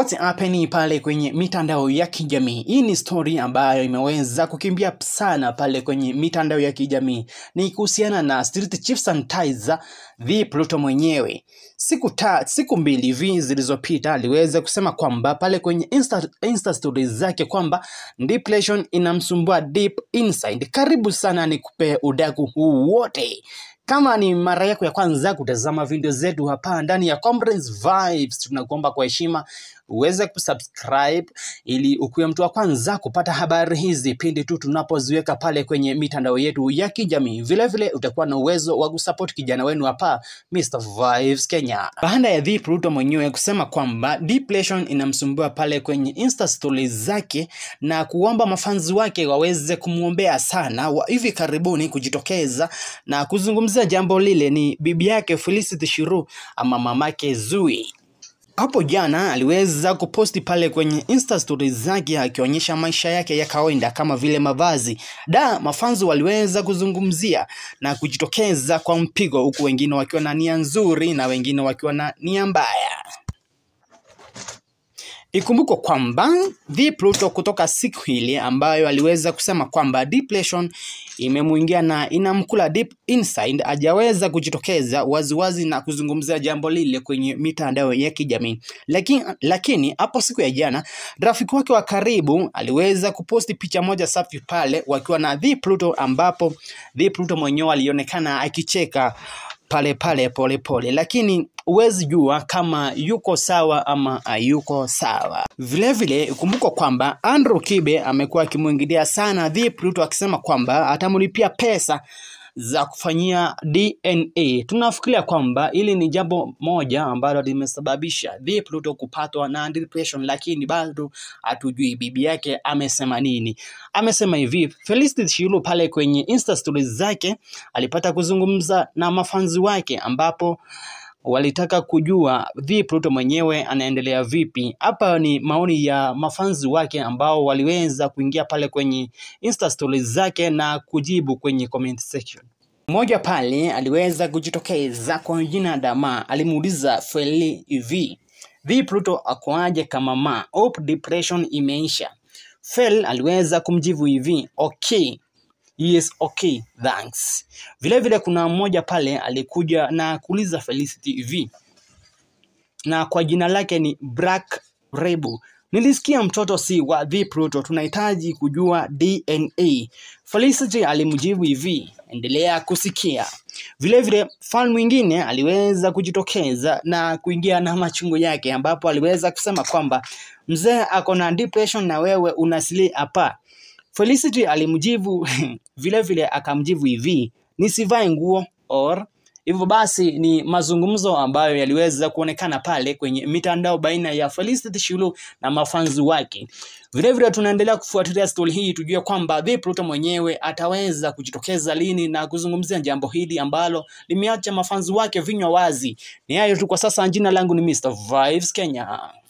what's happening pale kwenye mitandao ya kijamii. Hii ni story ambayo imeweza kukimbia sana pale kwenye mitandao ya kijamii, ni kuhusiana na Street Chief Sanitizer the Pluto mwenyewe. Siku ta, siku mbili hivi zilizopita aliweza kusema kwamba pale kwenye Insta, Insta stories zake kwamba depression inamsumbua deep inside. Karibu sana nikupe udaku huu wote. Kama ni mara yako ya kwanza kutazama video zetu hapa ndani ya Conference Vibes, tunakuomba kwa heshima uweze kusubscribe ili ukuwe mtu wa kwanza kupata habari hizi pindi tu tunapoziweka pale kwenye mitandao yetu ya kijamii. Vile vile utakuwa na uwezo wa kusupport kijana wenu hapa Mr Vibes Kenya. Baada ya The Pluto mwenyewe kusema kwamba depression inamsumbua pale kwenye Insta stories zake na kuomba mafanzi wake waweze kumwombea sana, wa hivi karibuni kujitokeza na kuzungumzia jambo lile ni bibi yake Felicity Shiru ama mamake Zui. Hapo jana aliweza kuposti pale kwenye Insta stories zake akionyesha maisha yake ya kawaida kama vile mavazi. Da, mafanzi waliweza kuzungumzia na kujitokeza kwa mpigo, huku wengine wakiwa na nia nzuri na wengine wakiwa na nia mbaya. Ikumbukwe kwamba The Pluto kutoka siku ile ambayo aliweza kusema kwamba depression imemuingia na inamkula deep inside, hajaweza kujitokeza waziwazi na kuzungumzia jambo lile kwenye mitandao ya kijamii, lakini lakini hapo siku ya jana rafiki wake wa karibu aliweza kuposti picha moja safi pale wakiwa na The Pluto, ambapo The Pluto mwenyewe alionekana akicheka pale pale pole pole, lakini huwezi jua kama yuko sawa ama hayuko sawa. Vilevile ikumbukwa kwamba Andrew Kibe amekuwa akimwingilia sana The Pluto akisema kwamba atamlipia pesa za kufanyia DNA. Tunafikiria kwamba hili ni jambo moja ambalo limesababisha The Pluto kupatwa na depression, lakini bado hatujui bibi yake amesema nini. Amesema hivi, Felicity Shilu pale kwenye Insta stories zake alipata kuzungumza na mafanzi wake ambapo walitaka kujua The Pluto mwenyewe anaendelea vipi. Hapa ni maoni ya mafanzi wake ambao waliweza kuingia pale kwenye Insta stories zake na kujibu kwenye comment section. Mmoja pale aliweza kujitokeza kwa jina Dama, alimuuliza Feli hivi, The Pluto akoaje kama ma hope depression imeisha? Fel aliweza kumjibu hivi, okay Yes, okay, thanks. Vile vile kuna mmoja pale alikuja na kuuliza Felicity hivi, na kwa jina lake ni Black Rebu. Nilisikia mtoto si wa The Pluto, tunahitaji kujua DNA. Felicity alimjibu hivi, endelea kusikia. Vile vile fan mwingine aliweza kujitokeza na kuingia na machungu yake, ambapo aliweza kusema kwamba mzee ako na depression na wewe unasili hapa. Felicity alimjibu vile vile akamjibu hivi, nisivae nguo or hivyo basi ni mazungumzo ambayo yaliweza kuonekana pale kwenye mitandao baina ya Felicity Shilu na mafanzi wake. Vile vile tunaendelea kufuatilia stori hii tujue kwamba The Pluto mwenyewe ataweza kujitokeza lini na kuzungumzia jambo hili ambalo limeacha mafanzi wake vinywa wazi. Ni hayo tu kwa sasa. Jina langu ni Mr Vibes Kenya.